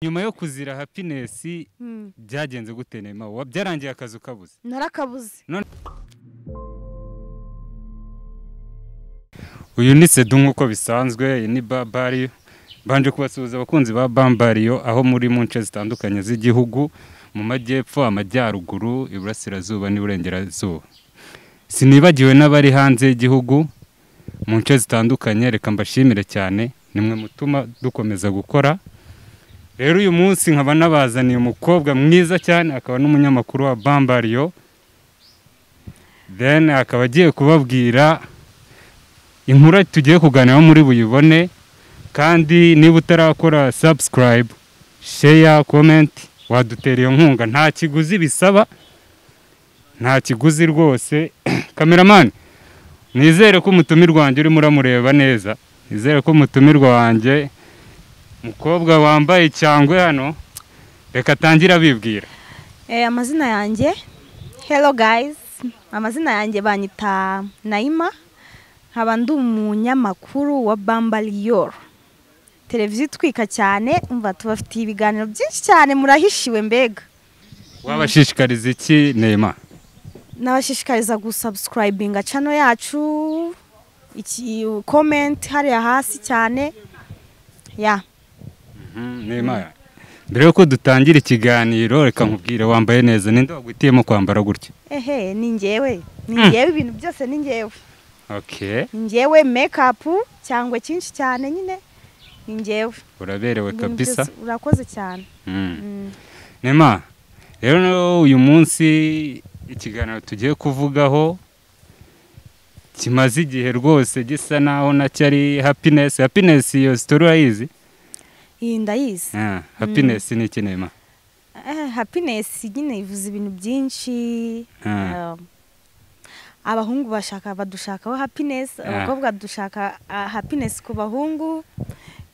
nyuma yo kuzira happiness Mm. byagenze gute nema Wa- byarangiye akazi ukabuze narakabuze uyu ni sedu nk'uko bisanzwe iyi ni babari mbanje kubasuhuza abakunzi ba bambariyo aho muri mu nce zitandukanye z'igihugu mu majyepfo amajyaruguru iburasirazuba n'iburengerazuba sinibagiwe n'abari hanze y'igihugu mu nce zitandukanye reka mbashimire cyane nimwe mutuma dukomeza gukora rero uyu munsi nkaba nabazaniye umukobwa mwiza cyane akaba n'umunyamakuru wa bambariyo then akaba agiye kubabwira inkuru tugiye kuganiraho muri buyibone kandi niba utarakora subscribe share comment wadutera iyo nkunga nta kiguzi bisaba nta kiguzi rwose kameramani nizere ko umutumirwa wanjye urimo uramureba neza nizere ko umutumirwa wanjye mukobwa wambaye icyangwe hano reka atangire abibwira Eh, amazina yanjye hello guys amazina yanjye banyita nayima nkaba ndi umunyamakuru wa bambariyoro televiziyo itwika cyane umva tubafitiye ibiganiro byinshi cyane murahishiwe mbega wabashishikariza iki nema n'abashishikariza gusubscribinga cano yacu iki comment hariya hasi cyane ya nema mbere yuko dutangira ikiganiro reka nkubwire wambaye neza ninde wagwitiyemo kwambara gutya ehe ni ngewe ni ngewe ibintu byose ni ngewe ok ni ngewe makeup cyangwa cyinshi cyane nyine ni ngewe uraberewe Ibintu kabisa byose urakoze cyane Mm. Mm. nema rero no- uyu munsi ikiganiro tugiye kuvugaho kimaze igihe rwose gisa naho nacyo ari happiness happiness iyo sitori urayizi iyi ndayizi Ah, happiness ni iki nema Eh, happiness nyine ivuze ibintu byinshi Ah. Um, abahungu bashaka badushakaho happiness abakobwa dushaka ah, happiness ku bahungu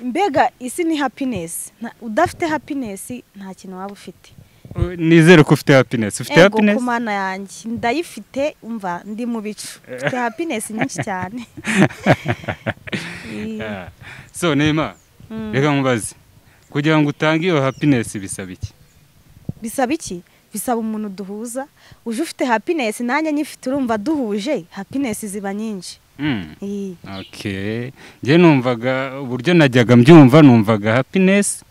mbega isi ni happiness Nta- udafite happiness nta kintu waba ufite Uh, nizere ko ufite happiness ufite ego ku happiness mana yanjye ndayifite umva ndi mu bicu mfite happiness nyinshi cyane Eh, Ah. so nema mm. reka nkubaze kugira ngo utange iyo happiness bisaba iki bisaba iki bisaba umuntu duhuza uje ufite happiness nanjye nyifite urumva duhuje happiness ziba nyinshi Mm. Iyi. Okay. Njye numvaga uburyo najyaga mbyumva numvaga happiness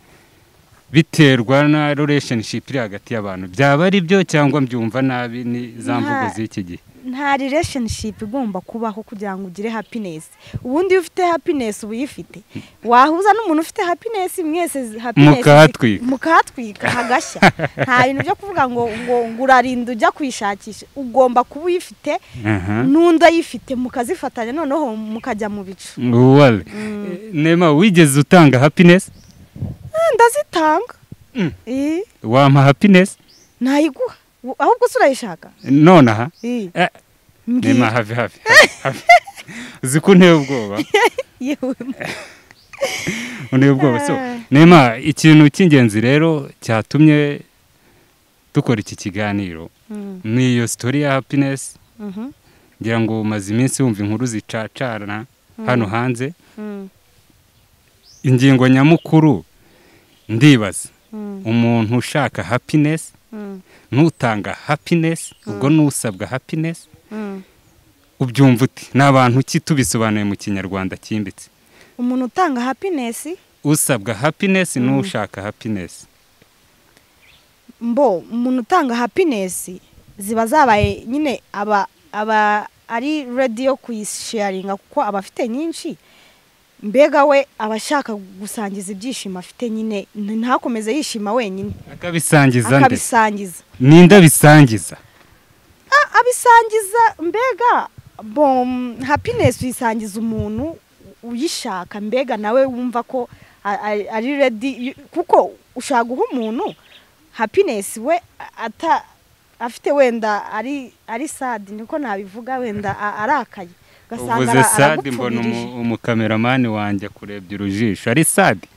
biterwa na relationship iri hagati y'abantu byaba ari byo cyangwa mbyumva nabi ni za Nta- mvugo z'iki gihe nta relationship igomba kubaho kugira ngo ugire happiness ubundi iyo ufite happiness uba uyifite wahuza n'umuntu ufite happiness mwese zi- happiness Mukahatwika. mukahatwika hagashya nta bintu byo kuvuga ngo ngo ngo urarinda ujya kwishakisha ugomba kuba uyifite Aha. n'undi ayifite mukazifatanya noneho mukajya mu bicu Wale. Nema wigeze utanga happiness Eh, ndazitanga Mm. Eh, wampa happiness nayiguha Wo- ahubwo se urayishaka nonaha Eh, Eh, mbwira. Nema have have. have. Uzi ko nteye ubwoba Yewe. unteye ubwoba so Ah. Nema ikintu cy'ingenzi rero cyatumye dukora iki kiganiro Mm, ni iyo sitori ya happiness mhm, ngira ngo umaze iminsi wumva inkuru zicacarana hano hanze mm, ingingo nyamukuru ndibaza mm, umuntu ushaka happiness mm, n'utanga happiness ubwo n'usabwa happiness mm. ubyumva uti ni abantu ki tubisobanuye mu kinyarwanda cyimbitse umuntu utanga happiness usabwa happiness n'ushaka happiness mbo umuntu utanga happiness ziba zabaye nyine aba aba ari ready yo kuyisharinga kuko aba afite nyinshi mbega we aba ashaka gusangiza ibyishimo afite nyine n- ntakomeze yishima wenyine akabisangiza nde akabisangiza ninde abisangiza A- abisangiza mbega bo mm, happiness uyisangiza umuntu uyishaka mbega nawe wumva ko a- a- ari ready kuko ushaka guha umuntu happiness we a- ata afite wenda ari ari sad niko nabivuga wenda a- arakaye ugasanga uvuze ara- sadi mbona aragupfumirije. umu- umukameramani wanjye akurebye urujisho ari sadi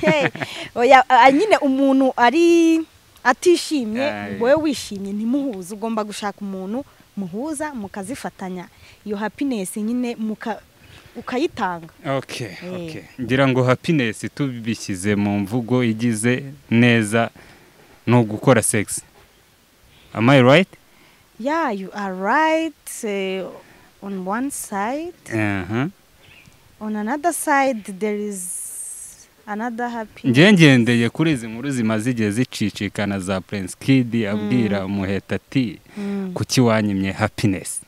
Hey, oya, a- a- nyine umuntu ari atishimye Aye. wowe wishimye ntimuhuze ugomba gushaka umuntu muhuza mukazifatanya iyo happiness nyine muka ukayitanga okay Eh. okay ngira ngo happiness tubishyize mu mvugo igize neza ni ugukora sex am i right yeah you are right eh, on one side Aha. on another side there is another happy njye ngendeye kuri izi nkuru zimaze igihe zicicikana za prince kid abwira umuheta ati Mm, kuki wanyimye happiness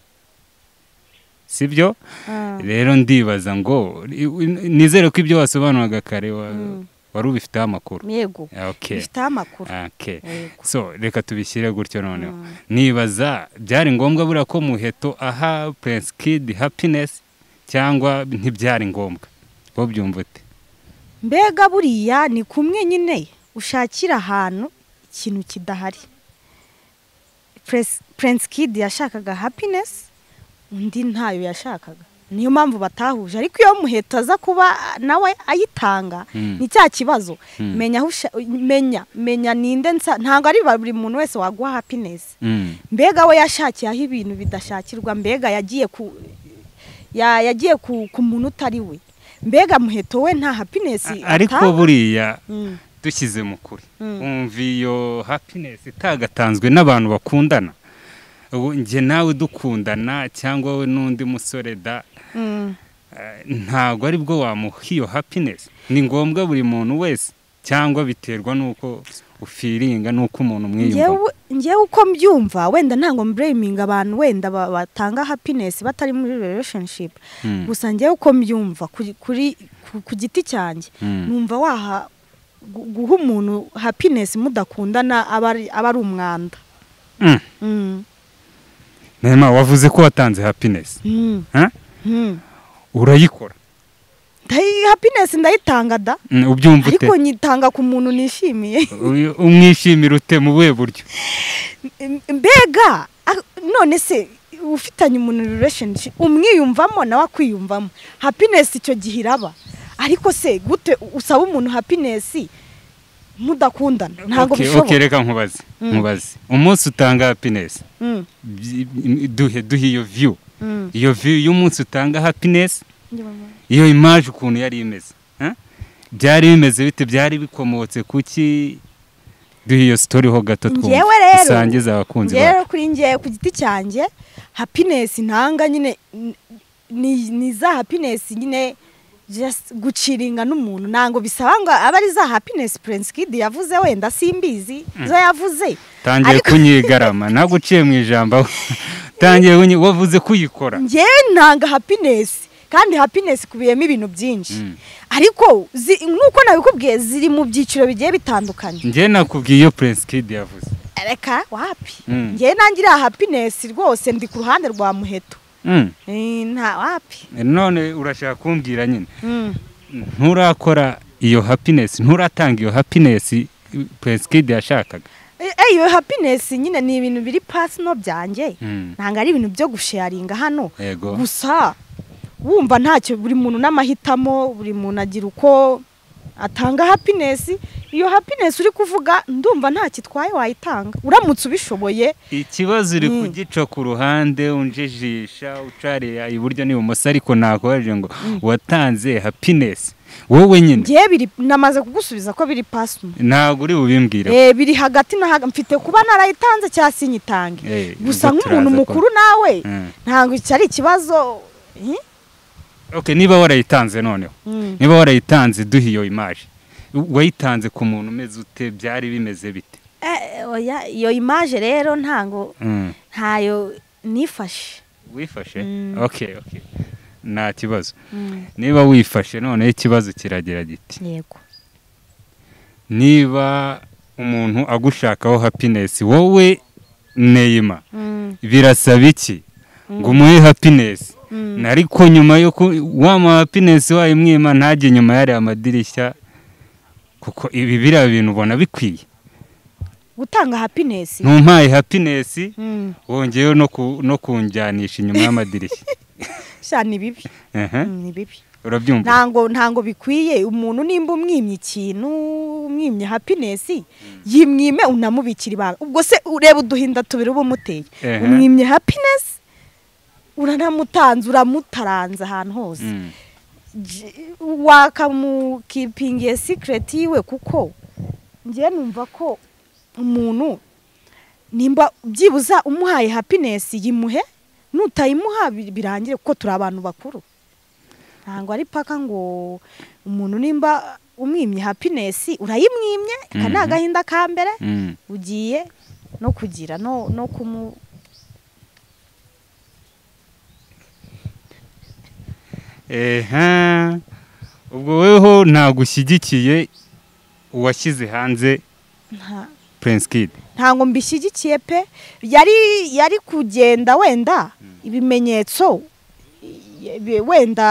sibyo ah, rero ndibaza ngo i- nizere ko ibyo wasobanuraga kare wa- Mm. wari ubifiteho amakuru yego okay bifite amakuru okay yego so reka tubishyire gutyo noneho Mm. nibaza byari ngombwa buriya ko muheto aha prince kid happiness cyangwa ntibyari ngombwa wowe byumva ute mbega buriya ni kumwe nyine ushakira ahantu ikintu kidahari Pres- prince kid yashakaga happiness undi ntayo yashakaga niyo mpamvu batahuje ariko iyo muheto aza kuba nawe ayitanga Mm. ni cya kibazo Mm. menya aho usha- menya menya ninde nsa ntabwo ari buri muntu wese waguha happiness Mm. mbega we yashakiye aho ibintu bidashakirwa mbega yagiye ku ya- yagiye ku ku muntu utari we mbega muheto we nta happiness A- ariko atanga. buriya Mm, dushyize mu kuri Mm. wumva iyo happiness itagatanzwe n'abantu bakundana ubu njye nawe dukundana cyangwa we n'undi musore da mm. eh, ntabwo ari bwo wamuha iyo happiness ni ngombwa buri muntu wese cyangwa biterwa n'uko ufiringa n'uko umuntu umwiyumva Njyewe- njyewe uko mbyumva wenda ntabwo mburayiminga abantu wenda ba- batanga happiness batari muri relationship gusa njyewe uko mbyumva kuri- kuri ku- ku giti cyanjye numva waha gu- guha umuntu happiness mudakundana aba ari aba ari umwanda Mm, nema wavuze ko watanze happiness mm, ha? mm. urayikora Ndayi- happiness ndayitanga da Mm, ubyumva ute ariko nyitanga ku muntu nishimiye Uyu- umwishimira ute mu buhe buryo mbega ah, none se ufitanye umuntu relationship umwiyumvamo nawe akwiyumvamo happiness icyo gihe iraba ariko se gute usaba umuntu happiness mudakundana ntabwo Okay, bishoboka okay, reka nkubaze Mm. nkubaze umunsi utanga happiness Mm, byi- m- duhe duhe iyo view mm. iyo view y'umunsi utanga happiness Njye mama- iyo image ukuntu yari imeze ha? byari bimeze bite byari bikomotse kuki duhe iyo story ho gato twumve Njyewe rero- dusangize abakunzi Njyewe bacu rero kuri njye ku giti cyanjye happiness ntanga nyine n- ni ni za happiness nyine just guciringa n'umuntu ntabwo bisaba ngo abe ari za happiness prince kid yavuze wenda simbizi zo yavuze tangiye Ariko- kunyigarama ntabwo uciye mu ijambo ahubwo tangiye kunyi- wavuze kuyikora njyewe ntanga happiness kandi happiness ikubiyemo ibintu byinshi Mm. ariko zi- nk'uko nabikubwiye ziri mu byiciro bigiye bitandukanye njye nakubwiye iyo prince kid yavuze reka wapi Mm. njyewe ntangira happiness rwose ndi ku ruhande rwa muheto Mm. Eh, nta wapi none urashaka kumbwira nyine Mm. nturakora iyo happiness nturatanga iyo happiness prince kid yashakaga Eh, eh, iyo happiness nyine ni ibintu biri personal byanjye Mm. ntabwo ari ibintu byo gusharinga hano yego gusa wumva ntacyo buri muntu n'amahitamo buri muntu agira uko atanga happiness iyo happiness uri kuvuga ndumva ntacyo itwaye wayitanga uramutse ubishoboye ikibazo uri Mm. kugica ku ruhande unjijisha ucariye iburyo n'ibumoso ariko nakoreje ngo watanze happiness wowe nyine ngewe biri namaze kugusubiza ko biri personal ntabwo uri bubimbwire Eh, biri hagati na hagati mfite kuba narayitanze cyangwa sinyitange Eh, gusa ubwo nk'umuntu turaza ko- mukuru nawe Mm. ntabwo icyo ari ikibazo Eh? okay niba warayitanze noneho Mm. niba warayitanze duhe iyo image wayitanze ku muntu umeze ute byari bimeze bite Eh, oya, iyo imaje rero ntabwo Mm. ntayo nifashe wifashe Mm. okay okay nta kibazo niba wifashe noneho ikibazo kiragira giti yego niba umuntu agushakaho happiness wowe neyima Mm, birasaba iki ngo umuhe happiness mm. ariko nyuma yo ku wama happiness wayimwima ntajye nyuma yariya amadirishya kuko ibi biriya bintu ubona bikwiye gutanga happiness ntumpaye happiness Mm, wongeyeho no ku- no kunjyanisha inyuma y'amadirishya sha ni bibi Ehe, Mm, ni bibi urabyumva ntango ntango bikwiye umuntu nimba umwimye ikintu umwimye happiness yimwime unamubikira ibanga ubwo se ureba uduhinda tubiri uba umuteye Ehe. umwimye happiness uranamutanze uramutaranze ahantu hose Mm. J- wakamukipingiye sikireti yiwe kuko njye numva ko umuntu nimba byibuza umuhaye hapinesi yimuhe nutayimuha bi- birangire kuko turi abantu bakuru ntabwo ari paka ngo umuntu nimba umwimye hapinesi urayimwimye aka Mhm. ni agahinda ka mbere Mm. ugiye no kugira no no kumu eha ubwo weho ntabwo ushyigikiye uwashyize hanze nta Prince Kid ntabwo mbishyigikiye pe yari yari kugenda wenda ibimenyetso i- i- wenda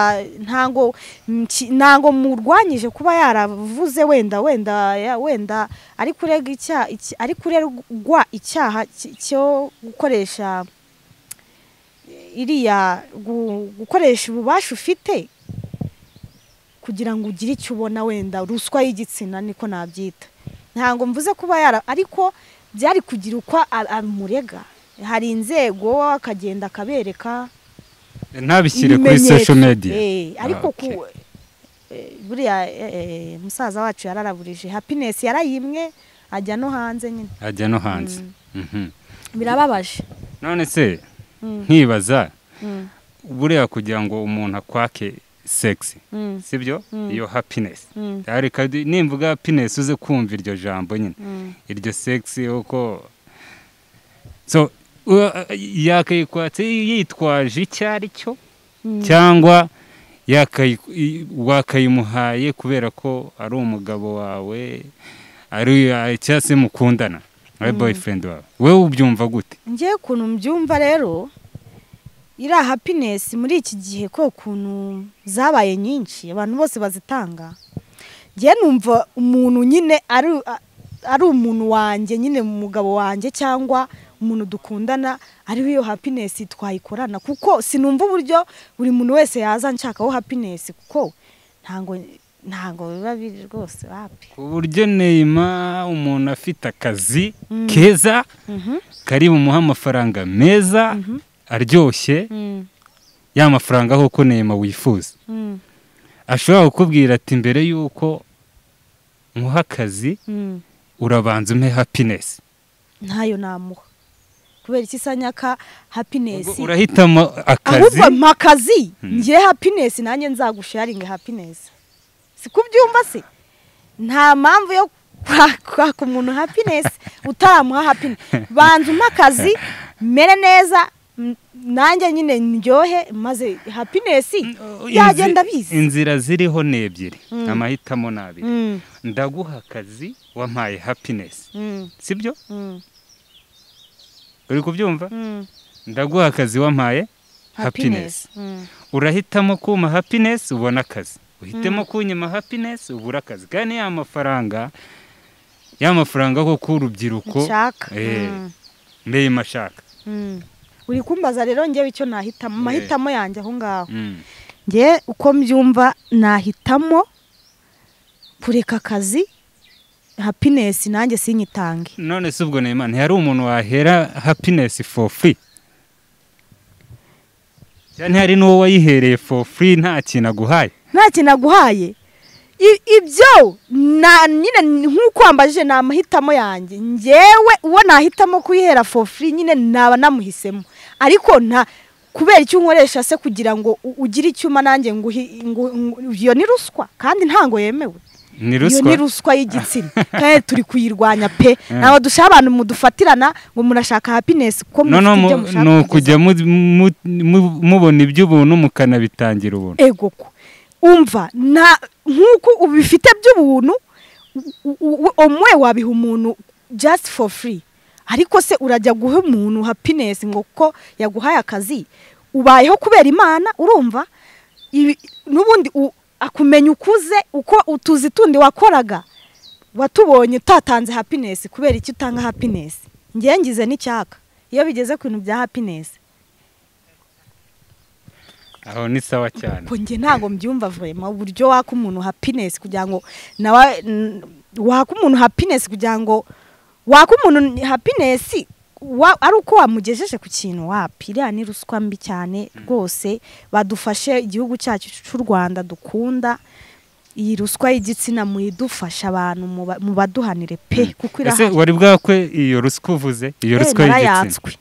ntabwo nki- ntabwo murwanyije kuba yaravuze wenda wenda ya- wenda ari kurega icyaha iki- ari kuregwa icyaha ki- cyo gukoresha iriya gu- gukoresha ububasha ufite kugira ngo ugire icyo ubona wenda ruswa y'igitsina niko nabyita ntabwo mvuze kuba yara ariko byari kugira uko a- amurega hari inzego akagenda akabereka ntabishyire kuri ibimenyetso. social media Eh, ariko Okay. ku eh, buriya eh, eh, musaza wacu yararaburije happiness yarayimwe ajya no hanze nyine ajya no hanze Mhm. birababaje none se Mm, nkibaza mm, buriya kugira ngo umuntu akwake sex mm, sibyo Mm. iyo happiness mm, ariko nimvuga happiness uze kumva iryo jambo nyine mm. iryo sex uko so u- yakayikwatse yitwaje icyo ari cyo Mm. cyangwa yakayi- i- wakayimuhaye kubera ko ari umugabo wawe ari ari- cyangwa se mukundana ari boyfriend wawe wowe ubyumva gute ngewe ukuntu mbyumva rero iriya happiness muri iki gihe ko ukuntu zabaye nyinshi abantu bose bazitanga ngewe numva umuntu nyine ari a- ari umuntu wanjye nyine umugabo wanjye cyangwa umuntu dukundana ariho iyo happiness twayikorana kuko sinumva uburyo buri muntu wese yaza nshakaho happiness kuko ntabwo ntabwo biba biri rwose wapi ku buryo neyima umuntu afite akazi Mm. keza Mhm, kari bumuhe amafaranga meza mhm, aryoshye mm, ya mafaranga koko neyima wifuza mm, ashobora kukubwira ati mbere y'uko nkuha akazi mm. urabanza umpe happiness ntayo namuha kubera iki sanyaka happiness Ubwo urahitamo akazi ahubwo mpakazi Hmm. ngire happiness nanjye nzagusharinga happiness sikubyumva se nta mpamvu yo kwa- kwaka umuntu happiness utaramuha happiness banza umpe akazi mere neza m- nanjye nyine ndyohe maze happiness byagenda Inzi- biza inzira ziriho ni ebyiri Mm. amahitamo ni abiri Mm, ndaguha akazi wampaye happiness mm, sibyo mm, uri kubyumva mm. ndaguha akazi wampaye happiness Mm, urahitamo kuma happiness ubona akazi uhitemo kunyima happiness ubura akazi kandi ya mafaranga ya mafaranga ko k'urubyiruko nshaka Eh. Mm. mbeye mashaka Mm. uri kumbaza rero ngewe icyo nahitamo amahitamo yanjye aho ngaho Mm. ngewe uko mbyumva nahitamo kureka akazi happiness nanjye sinyitange none se ubwo Neymar ntiyari umuntu wahera happiness for free cyane hari n'uwo wayihereye for free nta kintu aguhaye nta kintu aguhaye I- ibyo na- nyine nk'uko wambajije ni amahitamo yanjye ngewe uwo nahitamo kuyihera for free nyine naba namuhisemo ariko nta kubera icyo unkoresha se kugira ngo u- ugire icyuma nanjye nguhi- ngu- ngu- iyo ni ruswa kandi ntango yemewe ni iyo ruswa ni ruswa y'igitsina kandi turi kuyirwanya pe ntabwo dushaka abantu mudufatirana ngo murashaka happiness kuko no no mufite mu- ibyo mushaka ni kugeza- ukujya mu- mu- mu- mubona iby'ubuntu mukanabitangira ubuntu ego ko umva nta nk'uko ubifite by'ubuntu u- u- u- umwe wabiha umuntu just for free ariko se urajya guha umuntu happiness ngo ko yaguhaye akazi ubayeho kubera imana urumva Ibi- n'ubundi u- akumenya ukuze uko utuzi tundi wakoraga watubonye utatanze happiness kubera icyo utanga happiness ngewe ngize n'icyaka iyo bigeze ku bintu bya happiness aho ni sawa cyane Ubwo njye ntabwo mbyumva vurema uburyo waka umuntu happiness kugira ngo nawe n- waka umuntu happiness kugira ngo waka umuntu happiness wa- ari uko wamugejeje ku kintu wapi iriya ni ruswa mbi cyane rwose badufashe igihugu cyacu cy'u rwanda dukunda iyi ruswa y'igitsina muyidufashe abantu muba- mubaduhanire pe ese kuko irahari wari bwakwe iyo ruswa uvuze iyo Eh, ruswa y'igitsina narayatswe.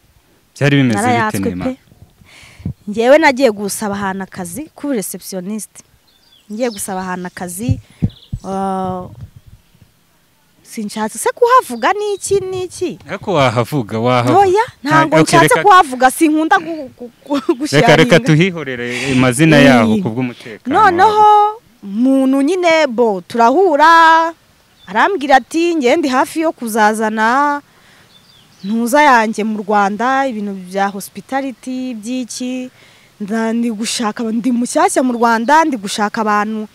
byari bimeze bite narayatswe nima pe ngewe nagiye gusaba ahantu akazi kuba receptioniste ngiye gusaba ahantu akazi ah, sinshatse se kuhavuga n'iki n'iki ariko wahavuga wahavuga ntoya ntabwo Ah, okay, nshatse reka- kuhavuga sinkunda gu- gu- gu- reka reka gusharinga tuhihorere amazina Eh. yaho ku bw'umutekano noneho muntu nyine bo turahura arambwira ati ngewe ndi hafi yo kuzazana ntuza yanjye mu rwanda ibintu bya hospitality by'iki nda- ndi gushaka ndi mushyashya mu rwanda ndi gushaka abantu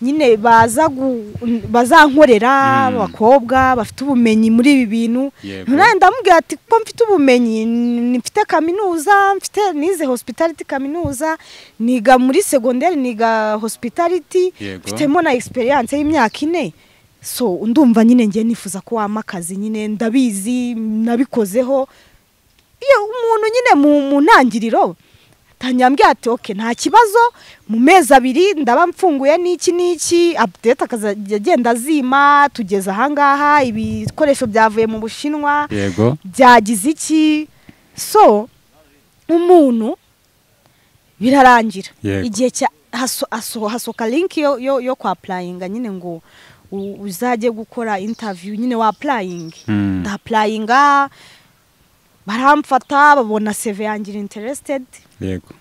nyine baza gu- bazankorera Mm. abakobwa bafite ubumenyi muri ibi bintu Yego. nawe ndamubwira ati kuko mfite ubumenyi n- mfite kaminuza mfite nize hospitality kaminuza niga muri segonderi niga hospitality Yego. mfitemo na experience y'imyaka ine so ndumva nyine ngiye nifuza ko wampa akazi nyine ndabizi nabikozeho iyo umuntu nyine mu, mu ntangiriro tanyambwira ati oke nta kibazo mu mezi abiri ndaba mfunguye n'iki n'iki update akazajya agenda azima tugeze ahangaha ibikoresho byavuye mu bushinwa yego byagize iki so umuntu birarangira Yego. igihe cya haso- haso- hasohoka linki yo, yo, yo kwa apurayinga nyine ngo u- uzajye gukora interview nyine wa apurayingi Mm. ndapurayinga baramfata babona seve yanjye iri interested yego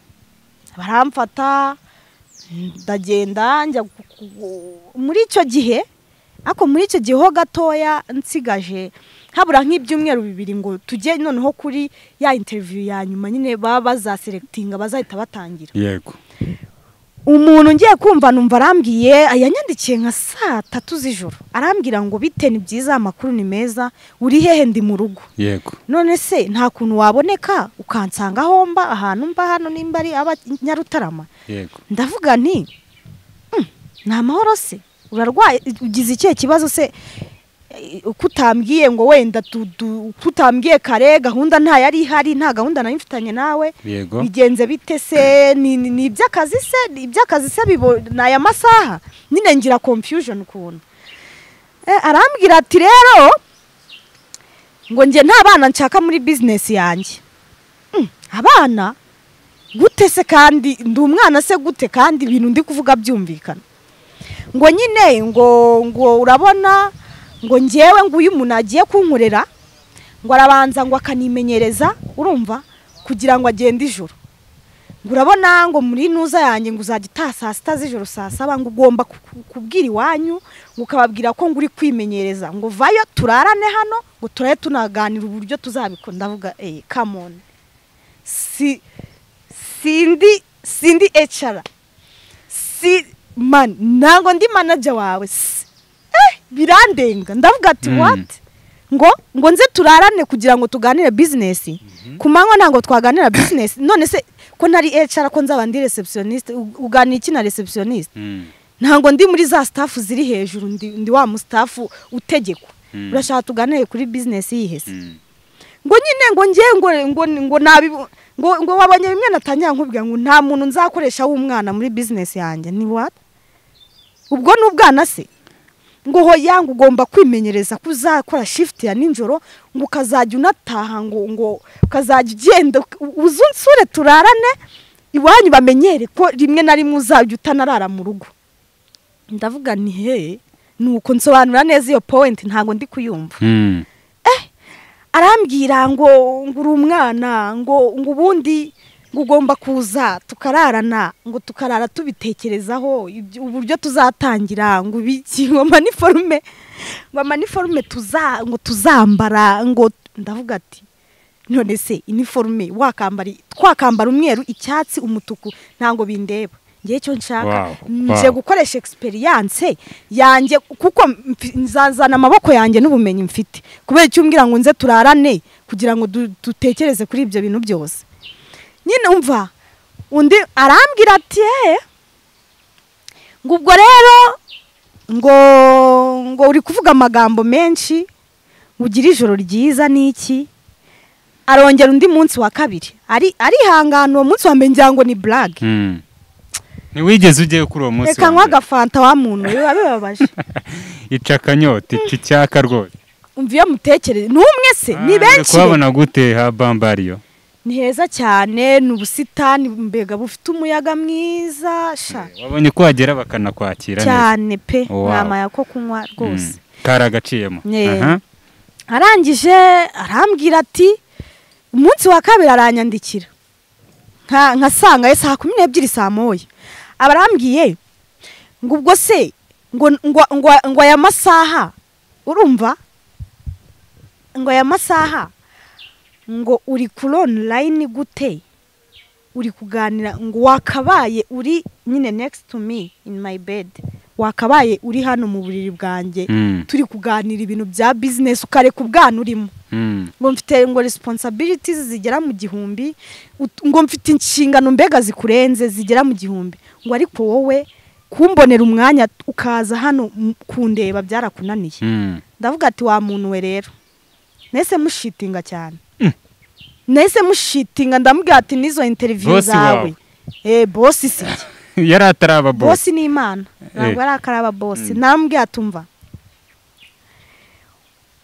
baramfata ndagenda njya gu- gu- muri icyo gihe ariko muri icyo gihe ho gatoya nsigaje habura nk'ibyumweru bibiri ngo tujye noneho kuri ya interiviyu ya nyuma nyine baba bazaserekitinga bazahita batangira yego umuntu ngiye kumva numva arambwiye yanyandikiye nka saa tatu z'ijoro arambwira ngo bite ni byiza amakuru ni meza uri hehe ndi mu rugo yego none se nta kuntu waboneka ukansanga aho mba ahantu mba hano nimba ari aba nyarutarama yego ndavuga nti "Hmm, ni amahoro se urarwaye ugize ikihe kibazo se Eh, uko utambwiye ngo wenda tu- tu- uko utambwiye kare gahunda nta yari ihari nta gahunda nari mfitanye nawe yego bigenze bite se ni ni- ni iby'akazi se ni iby'akazi se bibo- ni aya masaha nyine ngira confusion ukuntu Eh, arambwira ati rero ngo njye nta bana nshaka muri business yanjye Mm, abana gute se kandi ndi umwana se gute kandi ibintu ndi kuvuga byumvikana ngo nyine ngo ngo urabona ngo ngewe nguyu umuntu agiye kunkorera ngo arabanza ngo akanimenyereza urumva kugira ngo agende ijoro ngo urabona ngo muri ntuza yanjye ngo uzajya utaha saa sita z'ijoro saa saba ngo ugomba ku- ku- kubwira iwanyu ngo ukababwira ko ngo uri kwimenyereza ngo vayo turarane hano ngo turabe tunaganira uburyo tuzabikora ndavuga eyi kamoni si sindi sindi ecara si man ntabwo ndi manager wawe si eh, birandenga ndavuga ati Mm. wati ngo ngo nze turarane kugira ngo tuganire bizinesi ku manywa ntabwo twaganira bizinesi none se ko ntari ecara ko nzaba ndi receptioniste u- uganira iki na receptioniste Mm. ntabwo ndi muri za staff ziri hejuru ndi, ndi wa mu staff utegekwa Mm. urashaka tuganire kuri bizinesi yihese Mm. ngo nyine ngo ngiye ngo ngo ngo nabi ngo ngo wabonye bimwe natangira nkubwira ngo nta muntu nzakoresha w'umwana muri bizinesi yanjye ni what ubwo ni ubwana se ngo hoya ngo ugomba kwimenyereza ko uzakora shift ya ninjoro ngo ukazajya unataha ngo ngo ukazajya ugenda uze unsure turarane iwanyu bamenyere ko rimwe na rimwe uzajya utanarara mu rugo ndavuga ni he nuko nsobanura neza iyo point ntabwo ndi kuyumva Mm. arambwira ngo ngo uri umwana ngo ngo ubundi ngo ugomba kuza tukararana ngo tukarara tubitekerezaho ibyo- uburyo tuzatangira ngo ibiki ngo amaniforume ngo amaniforume tuza ngo tuzambara ngo ndavuga ati none se iniforume wakambara twakambara umweru icyatsi umutuku ntabwo bindeba ngewe icyo nshaka Wow, nje wow. gukoresha experience yanjye kuko mfi- nzazana amaboko yanjye n'ubumenyi mfite kubera icyo umbwira ngo nze turarane kugira ngo du- dutekereze kuri ibyo bintu byose nyine umva undi arambwira ati "Eh, ngo ubwo rero ngo ngo uri kuvuga amagambo menshi ngo ugire ijoro ryiza n'iki arongera undi munsi wa kabiri ari arihangana uwo munsi wa mbere ngira ngo ni burage Mm. ntiwigeze ujyayo kuri uwo munsi reka wa nkwa mbere. agafanta wa muntu biba bibabaje ica akanyota ica icyaka rwose umva iyo mutekereze ni umwe se ni Ah, benshi re. kubabona gute ha bambariyo ni heza cyane ni ubusitani mbega bufite umuyaga mwiza sha wabonye ko wagera bakanakwakira neza cyane pe Wow. ntamaya ko kunywa Mm. rwose kari agaciyemo Yeah. Aha. arangije arambwira ati umunsi wa kabiri aranyandikira nka nkasangayo saa kumi n'ebyiri saa moya aba arambwiye ngo ubwo se ngo ngo ngo ngo aya masaha urumva ngo aya masaha ngo uri kuri online gute uri kuganira ngo wakabaye uri nyine next to me in my bed wakabaye uri hano mu buriri bwanjye Mm. turi kuganira ibintu bya bizinesi ukareka ubwana urimo Mm. ngo mfite ngo resiponsabiriti zigera mu gihumbi ut- ngo mfite inshingano mbega zikurenze zigera mu gihumbi ngo ariko wowe kumbonera umwanya ukaza hano m- kundeba byarakunaniye Mm. ndavuga ati wa muntu we rero nese mushitinga cyane nese mushitinga ndamubwira ati n'izo interiviyu Bosi zawe wawe. eh bosi si njye yari ataraba bosi bosi ni imana ntabwo ari akaraba bosi ntambwe yatumva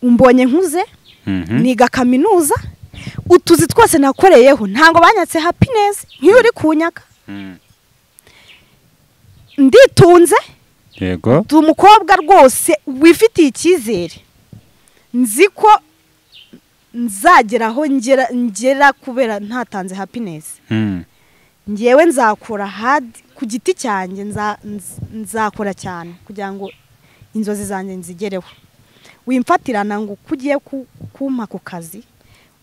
umbonye nkuze Mhm. niga kaminuza utuzi twose nakoreyeho ntabwo banyatse hapinesi nk'iyo uri kunyaka Mm. nditunze yego ndi umukobwa rwose wifitiye icyizere nzi ko nzagera aho ngera ngera kubera ntatanze hapinesi Mm. ngewe nzakora hadi ku giti cyanjye nza- nz- nzakora cyane kugira ngo inzozi zanjye nzigereho wimfatirana ngo uko ugiye ku- kumpa ku kazi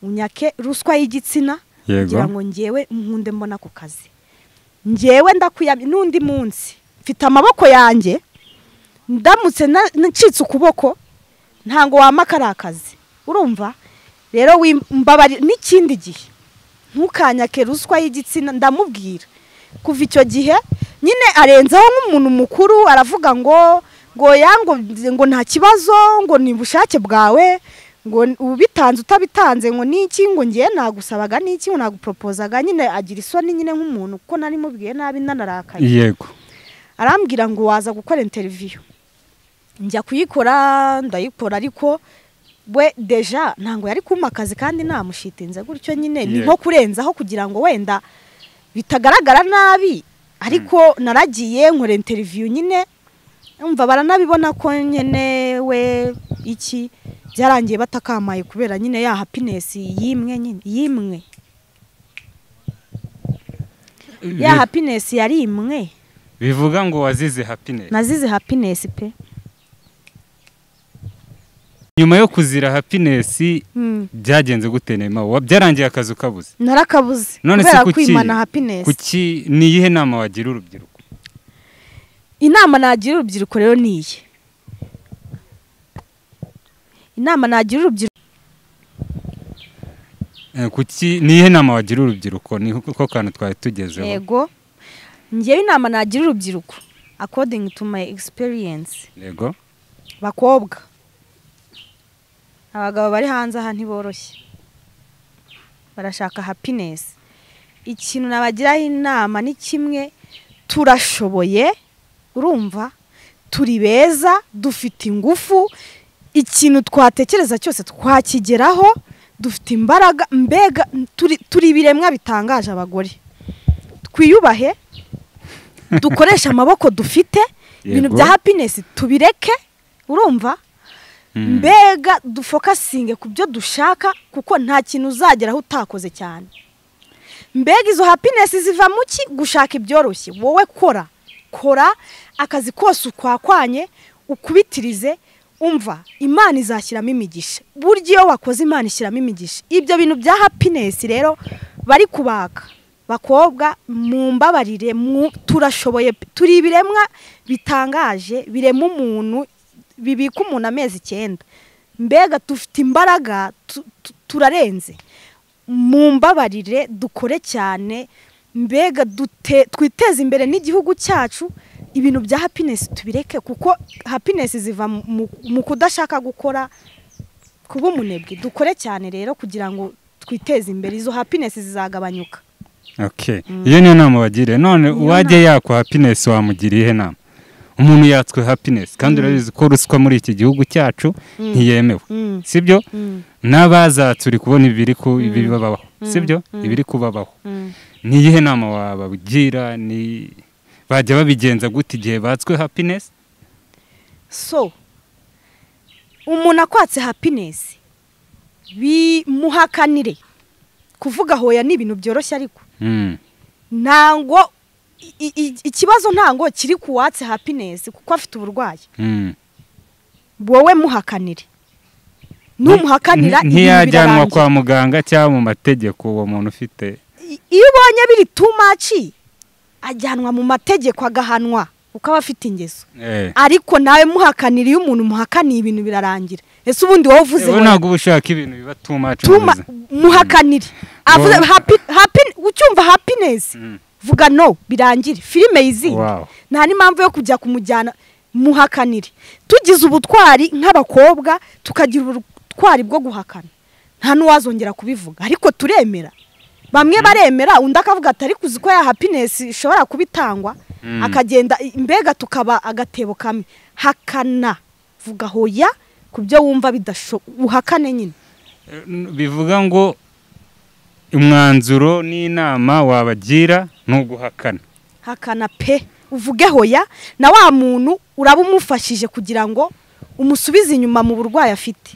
unyake ruswa y'igitsina kugira yego ngo ngewe nkunde mbona ku kazi ngewe ndakwiyamye n'undi munsi mfite amaboko yanjye ndamutse na- ncitse ukuboko ntabwo wama kari akazi urumva rero wim- mbabarira n'ikindi gihe ntukanyake ruswa y'igitsina ndamubwira kuva icyo gihe nyine arenzaho nk'umuntu mukuru aravuga ngo ngo ya ngo ngo nta kibazo ngo ni bushake bwawe ngo n- ubitanze utabitanze ngo niki ngo ngiye nagusabaga niki ngo naguporopozaga nyine agira isoni nyine nk'umuntu kuko nari mubwiye nabi nanarakaye yego arambwira ngo waza gukora interiviyu njya kuyikora ndayikora ariko we deja ntabwo yari kumpa akazi kandi namushitinze gutyo nyine ni nko Yego. kurenzaho kugira ngo wenda bitagaragara nabi ariko naragiye nkora interiviyu nyine umva baranabibona ko nyine we iki byarangiye batakamaye kubera nyine ya hapinesi yimwe nyine yimwe ya hapinesi yari imwe bivuga ngo wazize happiness nazize hapinesi pe nyuma yo kuzira happiness Mm. byagenze gute nema Wa- byarangiye akazi ukabuze narakabuze None se kubera kuki- kwimana hapinesi kuki ni iyihe nama wagira urubyiruko inama nagira urubyiruko rero ni iyi inama nagira urubyiruko Eh, kuki ni iyihe nama wagira urubyiruko ni ko kantu twari tugezeho yego ngewe inama nagira urubyiruko according to my experience yego bakobwa abagabo bari hanze aha ntiboroshye barashaka hapinesi ikintu nabagiraho inama ni kimwe turashoboye urumva turi beza dufite ingufu ikintu twatekereza cyose twakigeraho dufite imbaraga mbega turi- turi ibiremwa bitangaje abagore twiyubahe dukoreshe amaboko dufite ibintu Yego. bya hapinesi tubireke urumva Mm. mbega dufokasinge ku byo dushaka kuko nta kintu uzageraho utakoze cyane mbega izo hapinesi ziva mu ki gushaka ibyoroshye wowe kora kora akazi kose ukwakwanye ukubitirize umva imana izashyiramo imigisha burya iyo wakoze imana ishyiramo imigisha ibyo bintu bya hapinesi rero bari kubaka bakobwa mumbabarire mu- turashoboye pe- turi ibiremwa bitangaje birema umuntu bibika umuntu amezi icyenda mbega dufite imbaraga tu- tu- turarenze mumbabarire dukore cyane mbega dute twiteze imbere n'igihugu cyacu ibintu bya hapinesi tubireke kuko hapinesi ziva mu- mu- mu kudashaka gukora kuba umunebwe dukore cyane rero kugira ngo twiteze imbere izo hapinesi zizagabanyuka okay iyo niyo nama wagiriye none uwajya yakwa hapinesi wamugira ihe nama umuntu yatswe hapinesi kandi urabizi ko ruswa muri iki gihugu cyacu ntiyemewe Mm. sibyo Mm. n'abazatse uri kubona ibiri ku ibiri babaho sibyo ibiri kubabaho Mm. ni iyihe nama wabagira ni bajya babigenza gute igihe batswe hapinesi so umuntu akwatse hapinesi bimuhakanire kuvuga hoya ni ibintu byoroshye ariko Mm. ntango i- i- i- ikibazo ntango kiri ku watse hapinesi kuko afite uburwayi Mm. wowe muhakanire numuhakanira Nti- ibintu ntiyajyanwa birarangira. kwa muganga cyangwa mu mategeko uwo muntu ufite I- iyo ubonye biri too much ajyanwa mu mategeko agahanwa kuko aba afite ingeso Eh. ariko nawe muhakanira iyo umuntu muhakaniye ibintu birarangira ese ubundi wowe uvuze ubu ngo ntabwo uba ushaka ibintu biba tumacu tuma muhakanire avuze Ngo- happy- happy- ucyumva happiness Mm. vuga no birangire filime yizindi Wow. nta n'impamvu yo kujya kumujyana muhakanire tugize ubutwari nk'abakobwa tukagira ubutwari bwo guhakana nta n'uwazongera kubivuga ariko turemera bamwe baremera undi akavuga ati ariko uzi ko ya happiness ishobora kuba itangwa Mm. akagenda mbega tukaba agatebo kamwe hakana vuga hoya ku byo wumva bidashoboka uhakane nyine bivuga ngo umwanzuro n'inama wabagira ni uguhakana hakana pe uvuge hoya na wa muntu uraba umufashije kugira ngo umusubize inyuma mu burwayi afite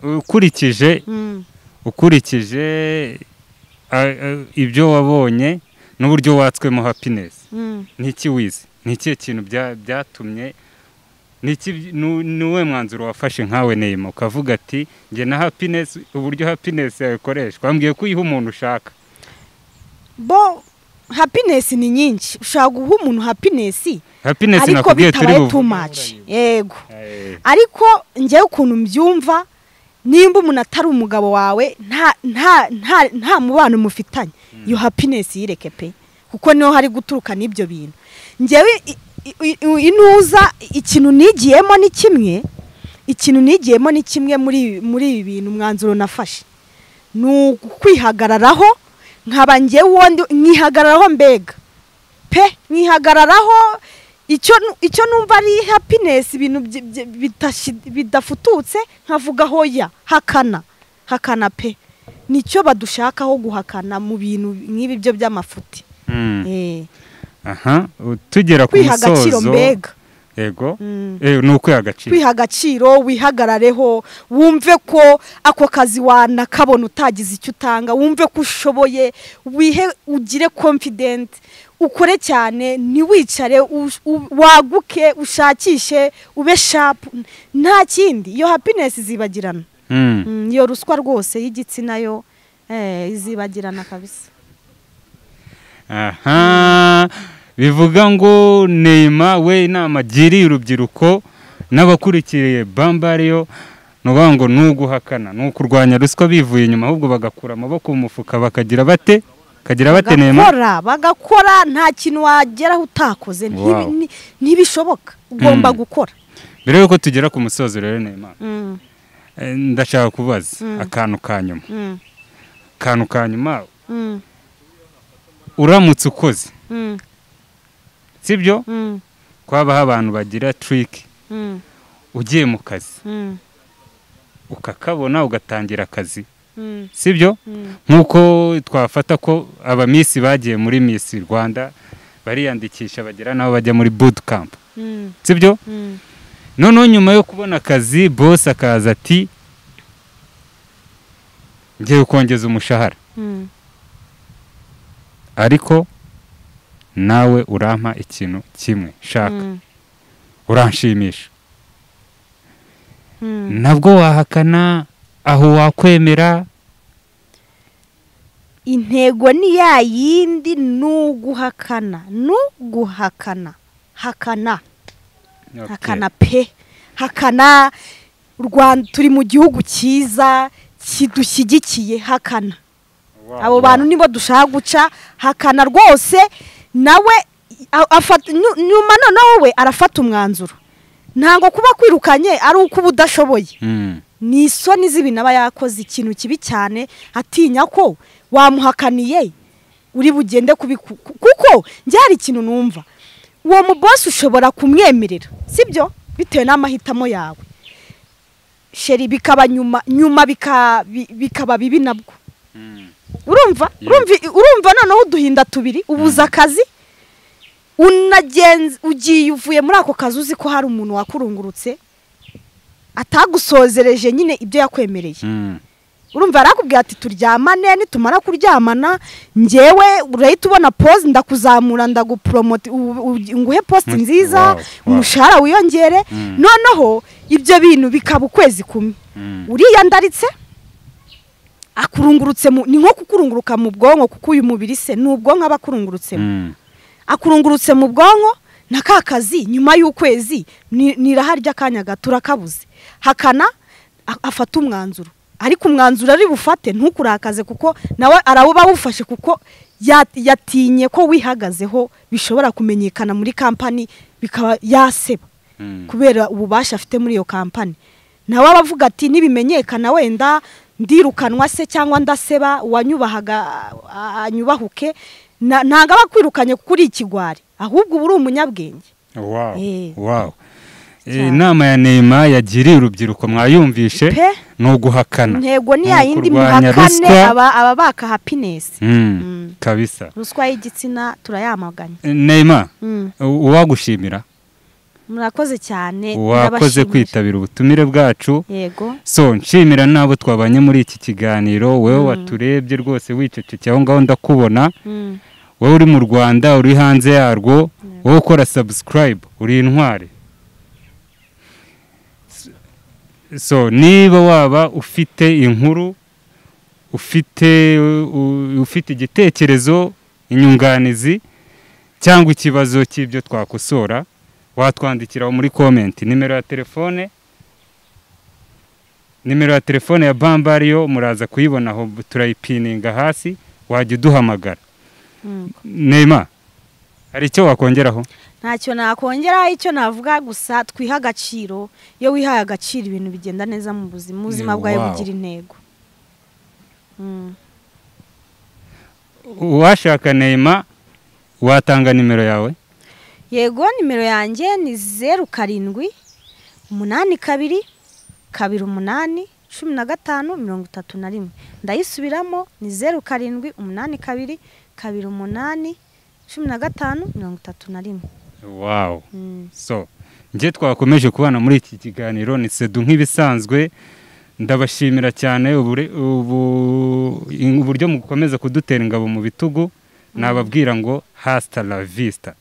ukurikije Mm. ukurikije a- a- ibyo wabonye n'uburyo watswemo hapinesi Mm. n'iki wize ni ikihe kintu bya- byatumye n'iki nu- ni uwe mwanzuro wafashe nkawe neyima ukavuga ati njye na hapinesi uburyo hapinesi yakoreshwa wambwiye ko uyiha umuntu ushaka bo hapinesi ni nyinshi ushobora guha umuntu hapinesi hapinesi ariko nakubwiye turi bitabaye buvuge. too much yego Eh, ariko ngewe ukuntu mbyumva nimba umuntu atari umugabo wawe nta nta nta nta mubano mufitanye iyo hapinesi yireke pe kuko niho hari guturuka n'ibyo bintu ngewe i- i- i- inuza ikintu nigiyemo ni kimwe ikintu nigiyemo ni kimwe muri muri ibi bintu umwanzuro nafashe ni ukwihagararaho nkaba ngewe uwundi nkihagararaho mbega pe nkihagararaho icyo nu- icyo numva ari happiness ibintu byi- byi- bidashi- bidafututse nkavuga hoya hakana hakana pe nicyo badushakaho guhakana mu bintu nk'ibi byo by'amafuti mm. Eh, aha u- tugera ku kwiha agaciro musozo mbega yego Mm. Eh, ni ukwiha agaciro kwiha agaciro wihagarareho wumve ko ako kazi wanakabona utagize icyo utanga wumve ko ushoboye wihe ugire confident ukore cyane ntiwicare ush- u- waguke ushakishe ube sharp nta kindi iyo happiness izibagirana Mm. Mm, iyo ruswa rwose y'igitsina yo eh, izibagirana kabisa aha bivuga ngo nema we inama agiriye urubyiruko n'abakurikiye bambariyo ni ukuvuga ngo ni uguhakana ni ukurwanya ruswa bivuye inyuma ahubwo bagakura amaboko mu mufuka bakagira bate kagira bate nema bagakora bagakora nta kintu wageraho utakoze Ntibi- Wow. ni- ntibishoboka ugomba gukora mbere y'uko tugera ku musozo rero nema Mm, eh, ndashaka kubaza akantu ka nyuma mm, akantu ka nyuma mm. uramutse ukoze Mm, sibyo mm, kwabaho abantu bagira tiriki mm, ugiye mu kazi mm, ukakabona ugatangira akazi mm, sibyo mm, nk'uko twafata ko abamisi bagiye muri misi rwanda bariyandikisha bagera n'aho bajya muri bootcamp mm, sibyo mm, noneho nyuma yo kubona akazi bosi akaza ati ngiye kongeza umushahara mm. ariko nawe urampa ikintu kimwe shaka Mm, uranshimisha mm. nabwo wahakana aho wakwemera intego ni ya yindi n'uguhakana n'uguhakana hakana hakana pe hakana u rwanda turi mu gihugu cyiza kidushyigikiye hakana abo bantu nibo dushaka guca hakana rwose nawe a- afata- nyu- nyuma noneho we arafata umwanzuro ntabwo kuba kwirukanye ari uko uba udashoboye ni isoni z'ibintu aba yakoze ikintu kibi cyane atinya ko wamuhakaniye uri bugende kubiku kuko njyari ikintu numva uwo mubosi ushobora kumwemerera sibyo bitewe n'amahitamo yawe sheri bikaba nyuma nyuma bika- bi- bikaba bibi nabwo urumva Yeah. urumva urumva noneho uduhinda tubiri ubuze akazi unagenze ugiye uvuye muri ako kazi uzi ko hari umuntu wakurungurutse atagusozereje nyine ibyo yakwemereye urumva yarakubwira ati turyamane nitumara kuryamana ngewe urahita ubona pose ndakuzamura ndagupromoti u- u- nguhe posite Mm, nziza wow, wow. umushahara wiyongere Mm. noneho ibyo bintu bikaba ukwezi kumwe uriyandaritse akurungurutse mu- ni nko kukurunguruka mu bwonko kuko uyu mubiri se ni ubwonko aba akurungurutsemo akurungurutse mu bwonko na ka kazi nyuma y'ukwezi ni- nirahari ry'akanya gato urakabuze hakana a- afata umwanzuro ariko umwanzuro ari bufate ntukurakaze kuko nawe arawuba awufashe kuko ya- yatinye ko wihagazeho bishobora kumenyekana muri kampani bikaba yaseba kubera ububasha afite muri iyo kampani nawe aba avuga ati nibimenyekana wenda ndirukanwa se cyangwa ndaseba uwanyubahaga a- anyubahuke Na- ntabwo aba akwirukanye kuri ikigwari ahubwo uba uri umunyabwenge Wow. Eh. Wow. Eh, Cyane. inama ya nema yagiriye urubyiruko mwayumvishe pe ni uguhakana intego ni Ni ya yindi ukurwanya muhakane ruswa. aba aba baka happiness Mm, Mm. kabisa ruswa y'igitsina turayamaganya Eh, nema Mm. u- uwagushimira murakoze cyane wakoze ndabashimira. kwitabira ubutumire bwacu yego so nshimira n'abo twabanye muri iki kiganiro wowe waturebye rwose wicecekeye aho ngaho ndakubona Mm. wowe uri mu rwanda uri hanze yarwo wowe ukora sabusikarayibu uri intwari S- so niba waba ufite inkuru ufite u- ufite igitekerezo inyunganizi cyangwa ikibazo cy'ibyo twakosora watwandikiraho muri komenti nimero ya telefone nimero ya telefone ya bambariyo muraza kuyibona aho turayipininga hasi wajya uduhamagara Mm. nema hari icyo wakongeraho ntacyo nakongeraho icyo navuga gusa twiha agaciro iyo wihaye agaciro ibintu bigenda neza mu buzima ubuzima bwawe Wow. bugira intego Mm. uwashaka nema watanga nimero yawe yego nimero yanjye ni zeru karindwi umunani kabiri kabiri umunani cumi na gatanu mirongo itatu na rimwe ndayisubiramo ni zeru karindwi umunani kabiri kabiri umunani cumi na gatanu mirongo itatu na rimwe wawu Mm. so njye twakomeje kubana muri iki kiganiro ni sedu nk'ibisanzwe ndabashimira cyane ubure- ubu- in- uburyo mukomeza kudutera ingabo mu bitugu nababwira ngo hasita la vista